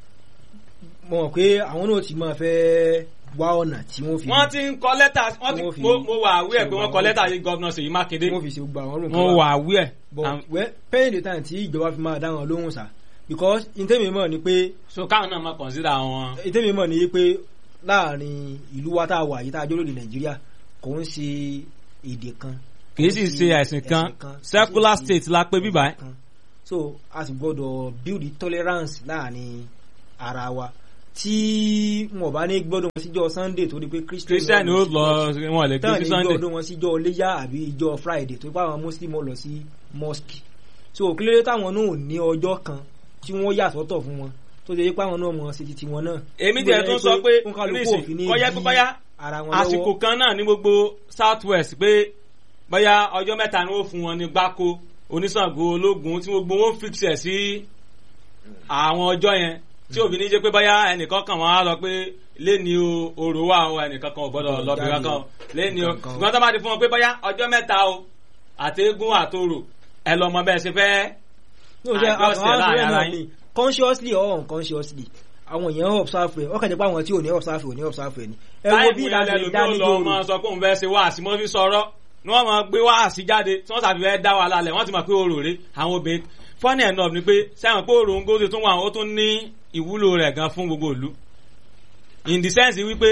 Speaker 2: mo mọ̀ pé àwọn náà ti máa fẹ́ wá ọ̀nà tí wọ́n fi
Speaker 1: wọ́n ti ń kọ lẹ́tà wọ́n ti
Speaker 2: Wọ́n fi-
Speaker 1: mo mo wà àwẹ̀ pé wọ́n kọ
Speaker 2: ṣe
Speaker 1: lẹ́tà yìí gọ́vnà Ṣèyí Mákindé
Speaker 2: wọ́n fi ṣe gbogbo àwọn ọ̀rùn
Speaker 1: mo wà àwẹ̀
Speaker 2: but well paying the time tí ìjọba fi máa dá wọn lóhùn sá because ìtẹ́mi mọ̀ ni pé
Speaker 1: so káwọn náà máa consider wọn.
Speaker 2: ìtẹ́mi mọ̀ ni pé láàrin ìlú wa tá a wà yìí tá a jólóde Nàìjíríà kò ń ṣe èdè kan
Speaker 1: kì í sì ṣe ẹ̀sìn kan secular state la pé bíbá ẹ̀.
Speaker 2: kan so a sì gbọ́dọ̀ build the tolerance láàrin ara wa tí wọn bá ní gbọ́dọ̀ wọn síjọ́ sunday torí pé christian
Speaker 1: christian ó lọ wọn lè gbé
Speaker 2: tán
Speaker 1: sí
Speaker 2: ní
Speaker 1: sunday
Speaker 2: gbọ́dọ̀ wọn síjọ́ léyà àbí ìjọ friday tó pa àwọn muslim ó lọ sí mosque so kílódé táwọn náà ò ní ọjọ́ kan tí wọ́n yà sọ́tọ̀ fún wọn tó ṣe pé àwọn náà mọ̀ sí titi wọn náà.
Speaker 1: èmi tiẹ̀ tún sọ pé
Speaker 2: fún kálukú
Speaker 1: nísìn
Speaker 2: òfin ní
Speaker 1: kọ́yá
Speaker 2: dí
Speaker 1: pípáyá
Speaker 2: ara wọn
Speaker 1: àsìkò
Speaker 2: lọ́wọ́.
Speaker 1: kan náà ní gbogbo south west pé bóyá ọjọ́ mẹ́ta ni wọ́n fún wọn ní gbáko oníṣàngó ológun tí gbogbo wọn fix ẹ̀ sí àwọn ọjọ́ yẹn tí òbí ní jẹ́ pé bóyá ẹnìkan kan wọn á lọ pé lẹ́ni o òrò wà o ẹnìkan kan ò gbọ́dọ̀ lọ bí
Speaker 2: Jáde.
Speaker 1: kankan o lẹ́ni o
Speaker 2: Kankan o.
Speaker 1: ṣùgbọ́n tó bá ti fún wọn pé bóyá ọjọ́ mẹ́ta o àtẹ̀gùn àtòrò ẹ lọ mọ bẹ́ẹ̀ ṣe fẹ́
Speaker 2: No, ṣe
Speaker 1: àjọṣe
Speaker 2: àwọn
Speaker 1: láàrin
Speaker 2: àṣírí
Speaker 1: ara
Speaker 2: náà ni consciously or unconsciously àwọn èèyàn observe ẹ ọkàn jẹ́ pé àwọn tí ò ní observe ò ní observe ẹ ni. ẹ wo bí
Speaker 1: táìmù
Speaker 2: ìlànà
Speaker 1: yẹn lẹ́nu
Speaker 2: ìdánilóró
Speaker 1: ló lọ máa sọ pé òun fẹ́ ṣe wáàsí mọ́ fi sọ̀rọ̀ ni wọ́n máa gbé wáàsí jáde tí wọ́n sàbí fẹ́ dá wa lálẹ́ wọ́n ti mọ̀ pé orò rè àwọn obìnrin funny enough ni pé sẹ́wọ̀n pé orò ń gósè tún wà ó tún ní ìwúlò rẹ̀ gan fún gbogbo ìlú in the sense wípé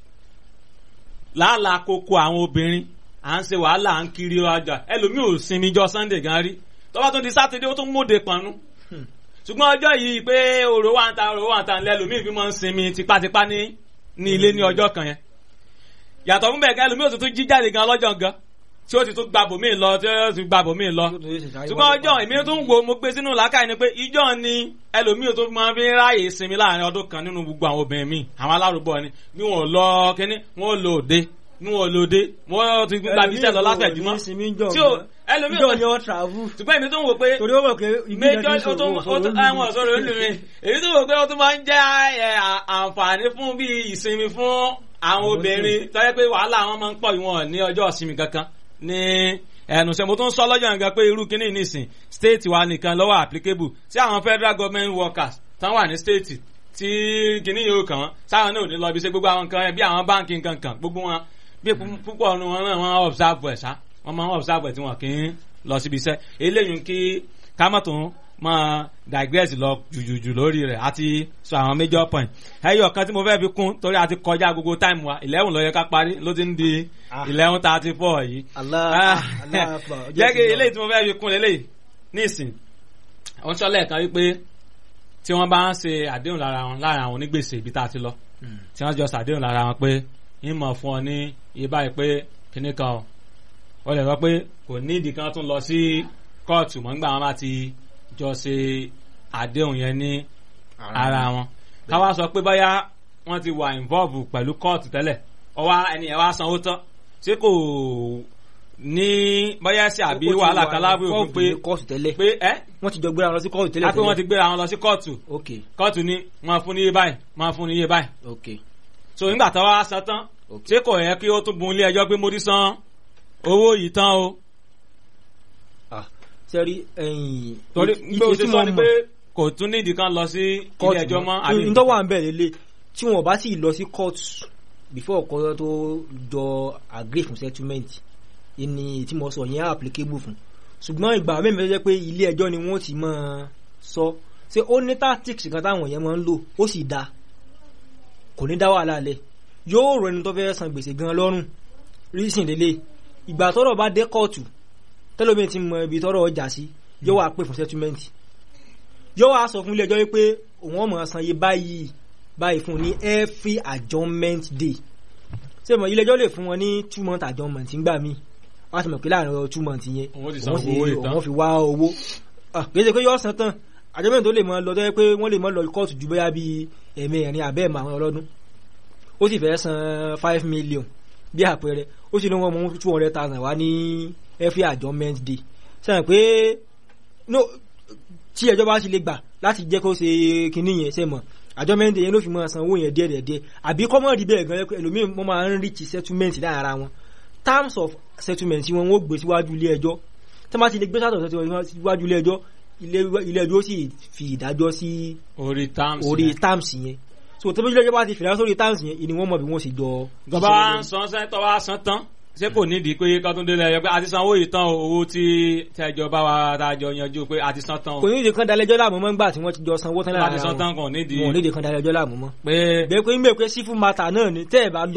Speaker 1: làálàá koko àwọn obìnrin à ń ṣe wàhálà à ń kiri ọjà ẹlòmíì ò sinmi jọ sunday gan rí tọ́ba tún di sátidé ó tún móde pọnú ṣùgbọ́n ọjọ́ yìí pé òrò wà ń ta òrò wà ń ta lẹ́lòmíì fi máa ń sinmi tipátipá ní ní ilé ní ọjọ́ kan yẹn yàtọ̀ fún bẹ́ẹ̀ gan ẹlòmíì ò tún tún jí jáde gan lọ́jọ́ gan tí ó ti tún gba bòmíì lọ tí ó ti gba bòmíì lọ ṣùgbọ́n ọjọ́ èmi tún wo mo gbé sínú làákàyè ni pé ìjọ ni ẹlòmíì tó máa fi ń ráàyè sinmi láàrin ọdún kan nínú gbogbo àwọn obìnrin míì àwọn alárùbọ̀ ni bí wọn ò lọ kínní wọn ò lò òde bí wọn ò lò òde wọn ti gba bíṣẹ́ lọ látẹ̀júmọ́ tí ó ẹlòmíì
Speaker 2: ìjọ
Speaker 1: ò
Speaker 2: ni wọ́n travel
Speaker 1: ṣùgbọ́n èmi tún wò pé
Speaker 2: torí ó mọ̀ pé
Speaker 1: méjọ ó tún ó tún àwọn ọ̀sọ́rọ̀ olùrin èyí tó wò pé ó tún máa ń jẹ́ ẹ, à- àǹfààní fún bí ìsinmi fún àwọn obìnrin tó yẹ pé wàhálà wọn máa ń pọ̀ ìwọ̀n ní ọjọ́ ìsinmi kankan ní ẹnu sẹ́ mo tún sọ lọ́jọ́ nǹkan pé irú kíní nìsín state wa nìkan lọ́wọ́ applicable sí àwọn federal government workers tán wà ní state tí kíní yóò kàn wọ́n sáwọn náà ò ní lọ bí ṣe gbogbo àwọn nǹkan bí àwọn báńkì nǹkan kan gbogbo wọn bí púpọ̀ ọ̀nù wọn náà wọ́n observe ẹ̀ sá wọ́n máa ń observe ẹ̀ tí wọ́n kì í lọ síbi iṣẹ́ eléyìí kí kámọ́tún máa digress lọ jùjùjù lórí rẹ̀ àti sọ àwọn major point ẹyọ kan tí mo fẹ́ fi kún torí a ti kọjá gbogbo time wa eleven ló yẹ ká parí ló ti ń di
Speaker 2: Ah.
Speaker 1: eleven thirty four yìí
Speaker 2: Allah Allah akbar.
Speaker 1: jẹ́ kí eléyìí tí mo fẹ́ fi kún eléyìí nísìn wọ́n sọ lẹ́ẹ̀kan wípé tí wọ́n bá ń ṣe àdéhùn lára wọn lára àwọn onígbèsè ibi tá a ti lọ tí wọ́n jọ ṣàdéhùn lára wọn pé ń mọ̀ fún ọ ní iye báyìí pé kinní kan o wọ́n lè sọ pé kò ní ìdí kan tún lọ sí kóòtù mọ́ nígbà wọn bá ti jọ ṣe àdéhùn yẹn ní ara wọn káwá sọ pé báyà wọ́n ti wà involve pẹ̀lú kóòtù tẹ́lẹ̀ ọwọ́ ẹni ẹ̀ wá sanwó tán ṣé kò ní báyà sí àbí wàhálà kan lábẹ́ òfin pé
Speaker 2: kóòtù tẹ́lẹ̀
Speaker 1: pé ẹ́
Speaker 2: wọ́n ti jọ gbéra lọ sí kóòtù tẹ́lẹ̀
Speaker 1: á pé wọ́n ti gbéra wọn lọ sí kóòtù
Speaker 2: ok
Speaker 1: kóòtù ní máa fún ní iye báyìí máa fún ní iye báyìí
Speaker 2: ok
Speaker 1: so nígbà tó wá san tán
Speaker 2: ok
Speaker 1: ṣé kò yẹ kí ó tún bun ilé ẹjọ́ pé mo ti san owó yìí tán o
Speaker 2: ah sẹ́rí ẹ̀yìn
Speaker 1: torí
Speaker 2: ìtì
Speaker 1: pé o
Speaker 2: tí
Speaker 1: ti
Speaker 2: mo
Speaker 1: sọ ni
Speaker 2: mọ̀
Speaker 1: pé kò tún nídìí kan lọ sí ilé ẹjọ́ mọ́ àbí
Speaker 2: n tó wà ń bẹ̀ lélẹ̀ tí wọn bá sì lọ sí court before ọkọ tó jọ agree fún settlement ìní tí mo sọ yẹn applicable fún ṣùgbọ́n ìgbà mẹ́rin tó jẹ́ pé ilé ẹjọ́ ni wọ́n ti máa sọ ṣé ó ní tactics kan táwọn yẹn máa ń lò ó sì dáa kò ní dá wàhálà lẹ̀ yóò rọ ẹni tó fẹ́ san gbèsè gan lọ́rùn reason lélẹ̀ ìgbà tọ́rọ̀ bá dé kóòtù tẹ́lómi ti mọ ibi tọ́rọ̀ ọjà sí yóò wá pè fún settlement yóò wá sọ fún ilé ẹjọ́ wípé òun ọmọ san iye báyìí báyìí fún ní every adjournment day ṣé mo ilé ẹjọ́ lè fún wọn ní two month adjournment ńgbà míì wọ́n á ti mọ̀ pé láàrin ọ̀rọ̀ two month yẹn
Speaker 1: Òun ó ti san
Speaker 2: òun sì-
Speaker 1: owó ìtàn.
Speaker 2: òun fi wá owó Ah, kì í ṣe pé yóò san tán adjournment tó lè mọ lọ tó yẹ pé wọ́n lè mọ lọ kóòtù ju bóyá bíi ẹ̀mẹrin àbẹ́ẹ̀mọ àwọn ọlọ́dún ó sì fẹ́ san five million bí àpẹẹrẹ ó sì ní wọn mú two hundred thousand wá ní every adjournment day sẹ́yìn pé no tí ẹjọ́ bá sì lè gbà láti jẹ́ kó ṣe kinní yẹn ṣe mọ̀ adjournment day yẹn ló fi máa san owó yẹn díẹ̀ díẹ̀ díẹ̀ àbí kọ́mọ̀ rí bẹ́ẹ̀ gan-an ẹlòmíì wọ́n máa ń reach settlement láàrin ara wọn terms of settlement wọn wọ́n gbé síwájú ilé ẹjọ́ tí wọ́n bá ti lè gbé sátọ̀ síwájú ilé ẹjọ́ ilé- ilé ẹjọ́ sì fi ìdájọ́ sí
Speaker 1: orí terms
Speaker 2: orí
Speaker 1: yẹn.
Speaker 2: terms yẹn so tí wọ́n ilé ẹjọ́ bá ti fìlà sórí terms yẹn ìní wọ́n mọ̀ bí wọ́n sì jọ
Speaker 1: gbọ́dọ̀ wá ń san sẹ́tọ̀ wá san tán ṣé kò nídìí pé kọ́túndé lẹ́yìn pé a ti san owó yìí tán o, owó tí tẹ́jọ bá wa tàjọ yanjú pé a ti san tán o
Speaker 2: kò ní ìdí kan dalẹ́jọ́ láàmú mọ́ ńgbà tí wọ́n ti jọ sanwó tán
Speaker 1: a ti
Speaker 2: láàrin
Speaker 1: san
Speaker 2: àwọn
Speaker 1: tán kò nídìí
Speaker 2: wọn ò ní ìdí kan dalẹ́jọ́ láàmú mọ́
Speaker 1: pé
Speaker 2: bẹ́ẹ̀ pé ń bẹ̀ pé sífù mata náà ni tẹ́ ẹ̀ bá lọ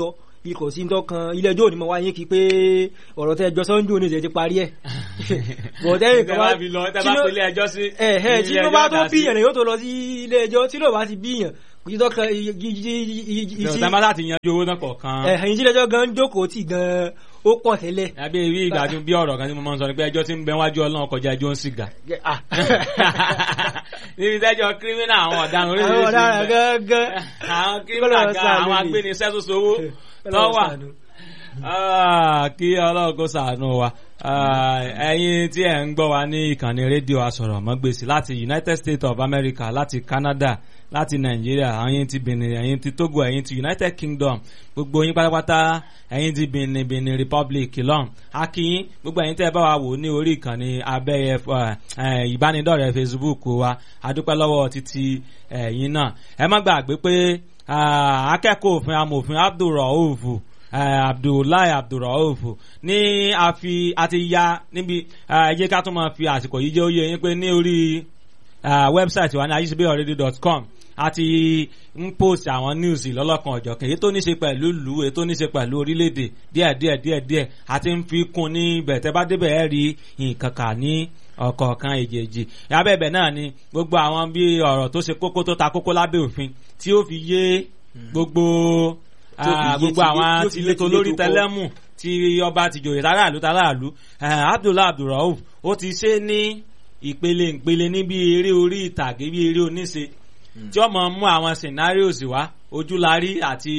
Speaker 2: bí kò sí tọkàn ilé ẹjọ́ òní mọ̀ wáyé kí pé ọ̀rọ̀ tẹ́ ẹjọ́ sọ́njú òní ìṣẹ́ ti parí ẹ̀ bọ̀dẹ́
Speaker 1: tẹ́ bá fi lọ tẹ́ bá pèlè ẹjọ́ sí
Speaker 2: ẹ̀ ẹ̀ tí ló bá tó bíyàn yóò tó lọ sí ilé ẹjọ́ tí ló bá ti bíyàn kò sí tọkàn
Speaker 1: ìṣẹ́ bá láti yanjú owó náà kọ̀ọ̀kan
Speaker 2: ẹ̀ ẹ̀yìn tí ilé ẹjọ́ gan jókòó tì gan ó pọ̀ tẹ́lẹ̀.
Speaker 1: àbí ìwé ìgbàdùn bí ọ̀rọ̀ kan tí mo máa ń sọ ni pé ẹjọ́ tí ń bẹ wájú ọlọ́run kọjá ẹjọ́ ń sìgá. níbi tẹ́jọ́ kírímínà àwọn ọ̀daràn oríṣiríṣi
Speaker 2: àwọn ọ̀daràn gángan
Speaker 1: àwọn kírímínà gan àwọn agbénisẹ́ tó sowó tó wà kí ọlọ́run kó ṣàánú wa ẹ̀yin tí ẹ̀ ń gbọ́ wa ní ìkànnì rédíò asọ̀rọ̀ mọ́gbèsì láti United States of America láti Canada láti Nàìjíríà ẹ̀yin ti Benin ẹ̀yin ti Togo ẹ̀yin ti United Kingdom gbogbo yín pátápátá ẹ̀yin ti Benin Benin Republic lọ́n akínyín gbogbo ẹ̀yin tẹ́ ẹ bá wa wò ní orí ìkànnì abẹ́yẹ ìbánidọ́rẹ̀ẹ́ Facebook wa adúpẹ́ lọ́wọ́ títí ẹ̀yin náà ẹ má gbàgbé pé akẹ́kọ̀ọ́ òfin amòfin Abdulrauf abdullahi abdulrauf ní àfi àti ya níbi ẹ jẹ́ ká tún máa fi àsìkò yìí jẹ́ ó yé yín pé ní orí wẹ́bsáìtì wa ní ayíṣebíọ̀rẹ́dì.com àti ń post àwọn news lọ́lọ́kan ọ̀jọ̀kan èyí tó ní ṣe pẹ̀lú ìlú èyí tó ní ṣe pẹ̀lú orílẹ̀-èdè díẹ̀ díẹ̀ díẹ̀ díẹ̀ àti ń fi kún ní ibẹ̀ tẹ́ bá débẹ̀ ẹ́ rí nǹkan kà ní ọ̀kọ̀ọ̀kan èjèèjì abẹ́bẹ̀ náà ni gbogbo àwọn bí ọ̀rọ̀ tó ṣe kókó tó ta kókó lábẹ́ òfin tí ó fi yé gbogbo gbogbo àwọn tilétò lórí tẹlẹmù tí ọba tìjòyè tàràlú tàràlú Abdullahi Abdulrauf ó ti ṣe ní ìpele ìpele ní bí eré orí ìtàgé bí eré oníṣe tí ó máa mú àwọn scenarios wá ojúlarí àti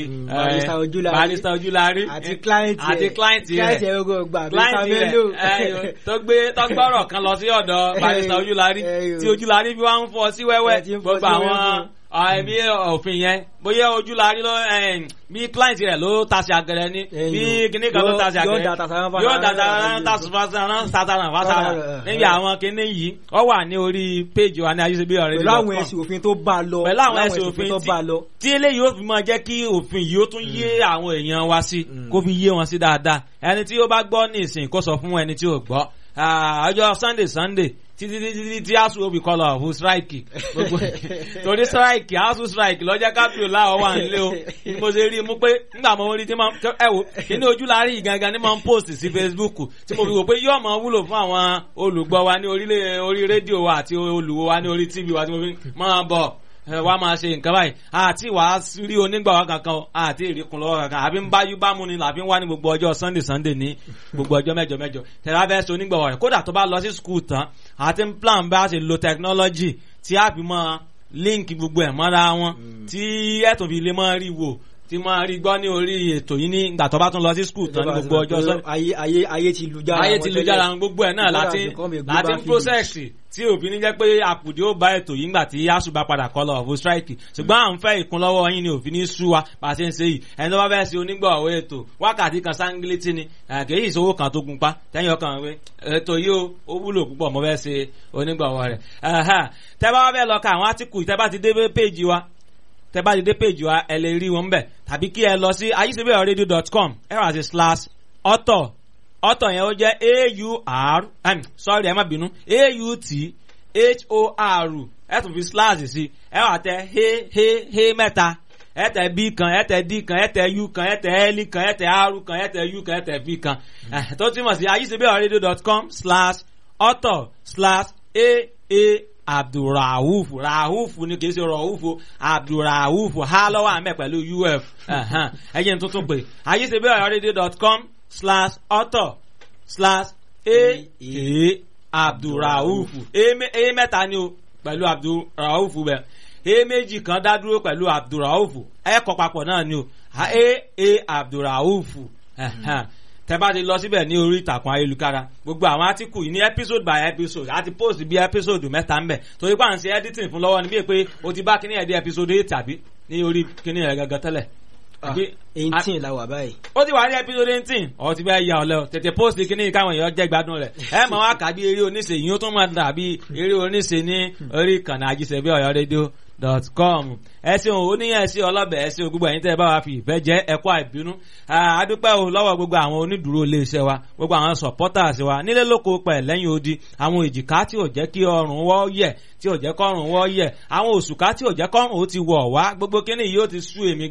Speaker 1: barista ojúlarí
Speaker 2: àti client
Speaker 1: àti client rẹ
Speaker 2: client rẹ gbogbo gbà
Speaker 1: client rẹ tó gbé tọgbọrọ kan lọ sí ọ̀dọ̀ barista ojúlarí tí ojúlarí fi wá ń fọ́ sí wẹ́wẹ́ gbogbo àwọn ẹbí òfin yẹn bóyá ojú la rí lọ bí client rẹ ló tasí agẹrẹ ní bí kíní kan ló tasí agẹrẹ yóò dàtà tasí sátánà fásánà níbi àwọn kíní yìí ó wà ní orí péjì wa ní ayéṣebí ọ̀rẹ́
Speaker 2: pẹ̀lú àwọn ẹ̀sìn òfin tó bá lọ
Speaker 1: pẹ̀lú àwọn ẹ̀sìn òfin tó bá lọ tí eléyìí ó fi máa jẹ́ kí òfin yìí ó tún yé àwọn èèyàn wa sí kó fi yé wọn sí dáadáa ẹni tí ó bá gbọ́ ní ìsìn kó sọ fún ẹni tí ò gbọ́ ọjọ́ sunday sunday títí títí tí asu obi kọlọ ọ̀hún strike gbogbo torí strike asu strike lọ́jọ́ kápẹ́ láwọ̀ wà nílé o ni mo ṣe rí i mú pé nígbà mo rí i tí mo ẹ wò kíní ojú la rí ìgangan ní mo ń post sí facebook tí mo fi wò pé yóò mọ wúlò fún àwọn olùgbọ́ wa ní orílẹ̀ orí rédíò wa àti olùwò wa ní orí tv wa tí mo fi máa bọ̀ wá máa ṣe nǹkan báyìí àti wàá rí onígbàwá kankan o àti ìrìkùn lọ́wọ́ kankan àbí ń báyú bámu ni làbí ń wá ní gbogbo ọjọ́ sunday sunday ní gbogbo ọjọ́ mẹ́jọ mẹ́jọ tẹ̀lé abẹ́ ṣe onígbàwá rẹ̀ kódà tó bá lọ sí skul tán àti ń plan bá ṣe lo technology tí a fi mọ link gbogbo ẹ̀ mọ́ra wọn tí ẹ̀tún fi lè mọ́ rí wò tí máa rí gbọ́ ní orí ètò yìí ní ìgbà tó bá tún lọ sí skul tán ní gbogbo ọjọ́ sunday
Speaker 2: ayé ayé ayé ti lu jára
Speaker 1: ayé ti lu jára gbogbo ẹ̀ náà láti láti ń process tí òfin ní jẹ́ pé àpùdé ó bá ètò yìí ńgbà tí yasu bá padà kọ́ lọ ọ̀fọ̀ strike ṣùgbọ́n à ń fẹ́ ìkúnlọ́wọ́ yín ni òfin ní sú wa bá a ṣe ń ṣe yìí ẹni tó bá fẹ́ ṣe onígbọ̀wọ́ ètò wákàtí kan sáńgílétì ni kèyí ìṣòwò kan tó gunpá tẹ́yìn ọkàn wé ètò yìí ó wúlò púpọ̀ mo fẹ́ ṣe onígbọ̀wọ́ rẹ̀ tẹ́ bá wá fẹ́ lọ ka àwọn átíkù tẹ́ bá ti dé péjì wa tẹ́ bá ti dé péjì wa ẹ lè rí wọn bẹ̀ tàbí kí ẹ lọ sí ayisebeoradio.com ẹ wá sí slash author ọ̀tọ̀ yẹn ó jẹ́ aur sorry ẹ má bínú aut hor ẹ tún fi slash sí ẹ wà tẹ he he he mẹ́ta ẹ tẹ b kan ẹ tẹ d kan ẹ tẹ u kan ẹ tẹ l kan ẹ tẹ r kan ẹ tẹ u kan ẹ tẹ v kan tó túmọ̀ sí ayisebeoradio.com slash author slash aa abdulrahuf rahuf ni kìí ṣe rahuf abdulrahuf ha lọ́wọ́ àmẹ́ pẹ̀lú uf ẹ̀yẹ́ tuntun pé ayisebeoradio.com slash author slash a a abdulrauf a mẹ́ta ni o pẹ̀lú abdulrauf bẹ́ẹ̀ a méjì kan dá dúró pẹ̀lú abdulrauf ẹ kọ papọ̀ náà ni o a a abdulrauf tẹ́ bá ti lọ síbẹ̀ ní orí ìtàkùn ayélujára gbogbo àwọn átíkù yìí ní episode by episode àti post bí episode mẹ́ta ń bẹ̀ torí pé à ń ṣe editing fún lọ́wọ́ ni bí pé o ti bá kíní ẹ̀ dé episode eight tàbí ní orí kíní ẹ̀ gangan tẹ́lẹ̀
Speaker 2: eighteen la wà báyìí.
Speaker 1: ó ti wà ní episode eighteen ọ̀ ti bẹ́ẹ̀ ya ọ̀lẹ́ o tètè post kíní káwọn èèyàn jẹ́ gbádùn rẹ̀ ẹ mọ̀ wá kà bí eré oníṣe yìí ó tún máa dàbí eré oníṣe ní orí ìkànnì àjíṣẹ́bí ọ̀yọ́ rédíò dot com ẹ ṣeun ó ní ẹ ṣe ọlọ́bẹ̀ ẹ ṣe gbogbo ẹ̀yin tẹ́ ẹ bá wa fi ìfẹ́ jẹ́ ẹ̀kọ́ àìbínú adúpẹ́ o lọ́wọ́ gbogbo àwọn onídùúró iléeṣẹ́ wa gbogbo àwọn supporters wa nílé lóko pẹ̀ lẹ́yìn odi àwọn èjìká tí ò jẹ́ kí ọrùn wọ́ yẹ̀ tí ò jẹ́ kọ́rùn wọ́ yẹ̀ àwọn òṣùká tí ò jẹ́ kọ́rùn ó ti wọ̀ wá gbogbo kíní yìí ó ti sú èmi gan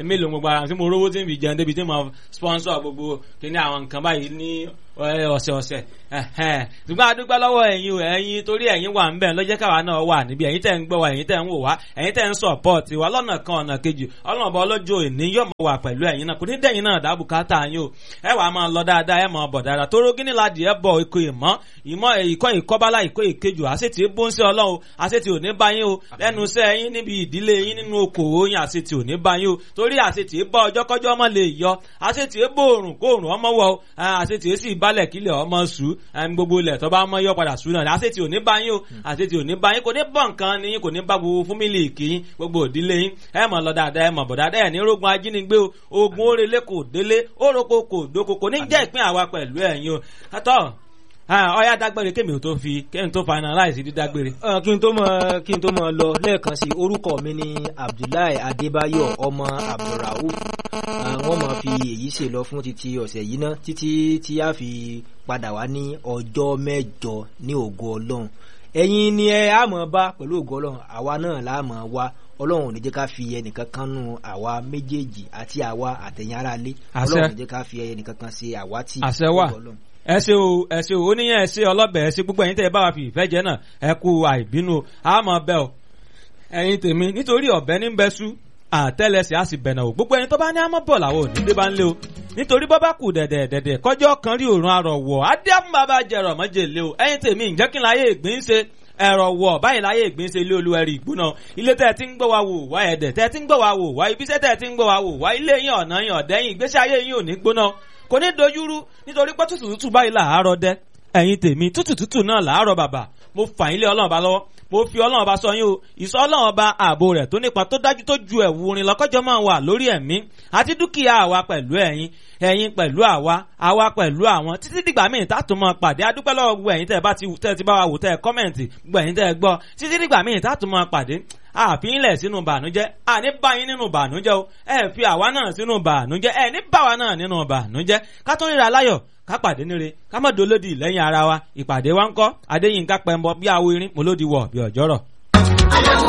Speaker 1: èmi lò gbogbo ara tí mo rówó tí n fi jẹun débi tí mo sponsor gbogbo kíní àwọn nǹkan báyìí ní ẹ, ọ̀sẹ̀ọ̀sẹ̀ ẹ̀hẹ́n. ṣùgbọ́n a dúpẹ́ lọ́wọ́ ẹ̀yin o ẹ̀yin torí ẹ̀yin wà ń bẹ̀ lọ́jẹ́ káwa náà wà níbi ẹ̀yin tẹ̀ ń gbọ́ wa ẹ̀yin tẹ̀ ń wò wá ẹ̀yin tẹ̀ ń support wa lọ́nà kan ọ̀nà kejì ọlọ́mọba ọlọ́jọ́ òní yóò mọ̀ wà pẹ̀lú ẹ̀yin náà kò ní dẹ̀yin náà dábù káàtà yín o ẹ wàá máa lọ dáadáa ẹ máa bọ̀ dáadáa tóró gíní ladì ẹ bọ̀ ikọ̀ ìmọ̀ ìmọ̀ ìkọ́ ìkọ́bálá ìkọ́ ìkejì àṣetì bó ń ṣe ọlọ́run àṣetì ò ní bá yín o lẹ́nu iṣẹ́ yín níbi ìdílé yín nínú okòwò yín àṣetì ò ní bá yín o torí àṣetì bá ọjọ́ kọ́jọ́ ọmọ lè yọ àṣetì bó òrùn kó òrùn ọmọ wọ o àṣetì sì balẹ̀ kílẹ̀ ọmọ sù gbogbo ilẹ̀ tó bá mọ́ yọ padà sù náà àṣetì ò ní bá yín o àṣetì ò ní bá yín kò ní bọ̀ nǹkan ni yín kò ní bá gbogbo fúmílì kì í gbogbo òdílé yín ẹ mọ̀ lọ dáadáa ẹ mọ̀ bọ̀ dáadáa ẹ̀ ní rogun ajínigbé o ogun orele kò délé oroko kò doko kò ní jẹ́ ìpín àwa pẹ̀lú ẹ̀yin o àtọ́ ọyá dágbére kémi ò tó fi kémi tó finalize dídágbére.
Speaker 2: Ẹ, kí n tó mọ kí n tó mọ lọ lẹ́ẹ̀kan sí orúkọ mi ní Abdullahi Adébáyọ̀ ọmọ Abdulrauf Ẹ, wọ́n máa fi èyí ṣe lọ fún títí ọ̀sẹ̀ yìí náà títí tí a fi padà wá ní ọjọ́ mẹ́jọ ní ògo Ọlọ́run ẹ̀yin ni ẹ á mọ̀ bá pẹ̀lú ògo Ọlọ́run àwa náà la mọ̀ wá Ọlọ́run ò ní jẹ́ ká fi ẹnìkan kan nù àwa méjèèjì àti àwa àtẹ̀yìn ara lé
Speaker 1: Àṣẹ.
Speaker 2: Ọlọ́run ò ní jẹ́ ká fi ẹnìkan kan ṣe àwátì
Speaker 1: Àṣẹ wà.
Speaker 2: ògo Ọlọ́run.
Speaker 1: ẹ ṣe o ẹ ṣe o oníyẹn ẹ ṣe ọlọ́bẹ̀ ẹ ṣe gbogbo ẹ̀yin tẹ́ ẹ bá wa fi ìfẹ́ jẹ náà ẹ kú àìbínú o a máa bẹ o ẹ̀yin tèmi nítorí ọ̀bẹ ní bẹ sú àtẹ́lẹsẹ̀ á sì bẹ̀nà o gbogbo ẹni tó bá ní àmọ́ bọ̀ làwọn ò ní dé bá ń lé o nítorí bọ́ bá kù dẹ̀dẹ̀ dẹ̀dẹ̀ kọjọ́ kan rí òrùn arọ̀ wọ̀ adé fún bàbá jẹrọ mọ́jèlé o ẹ̀yin tèmi ǹjẹ́ kí n láyé ìgbín ṣe ẹ̀rọ wọ̀ báyìí láyé ìgbín ṣe ilé olúwẹ̀rí ìgbóná ilé tẹ́ ẹ ti ń gbọ́ wa wò wá ẹ̀dẹ̀ tẹ́ ẹ ti ń gbọ́ wa wò wá ibiṣẹ́ tẹ́ ẹ ti ń gbọ́ wa wò wá ilé yín ọ̀nà yín ọ̀dẹ́yìn ìgbésí ayé yín ò ní gbóná kò ní dojúrú nítorí pé tútù tútù báyìí làárọ̀ dẹ́ ẹ̀yin tèmi tútù tútù náà làárọ̀ bàbà mo fà yín lé ọlọ́run ọba lọ́wọ́ mo fi ọlọ́run ọba sọ yín o ìsọ ọlọ́run ọba ààbò rẹ̀ tó nípa tó dájú tó ju ẹ̀wù orin lọ́kọ́jọ́ máa wà lórí ẹ̀mí àti dúkìá àwa pẹ̀lú ẹ̀yin ẹ̀yin pẹ̀lú àwa àwa pẹ̀lú àwọn títí dìgbà míì tààtò máa pàdé adúpẹ́ lọ́wọ́ gbogbo ẹ̀yin tẹ́ ẹ bá ti tẹ́ ẹ ti bá wa wò tẹ́ ẹ kọ́mẹ̀ntì gbogbo ẹ̀yin tẹ́ ẹ gbọ́ títí dìgbà míì tààtò máa pàdé àfihìnlẹ̀ sínú bànújẹ́ àní báyìí nínú bànújẹ́ o ẹ fi àwa náà sínú bànújẹ́ ẹ ní báwa náà nínú bànújẹ́ ká tó ríra láyọ̀ ká pàdé níre ká má dolódì lẹ́yìn ara wa ìpàdé wa ń kọ́ adéyínká pẹ̀mbọ bí awo irin mo lódi wọ̀ bí ọ̀jọ́rọ̀.
Speaker 3: Ọlọ́run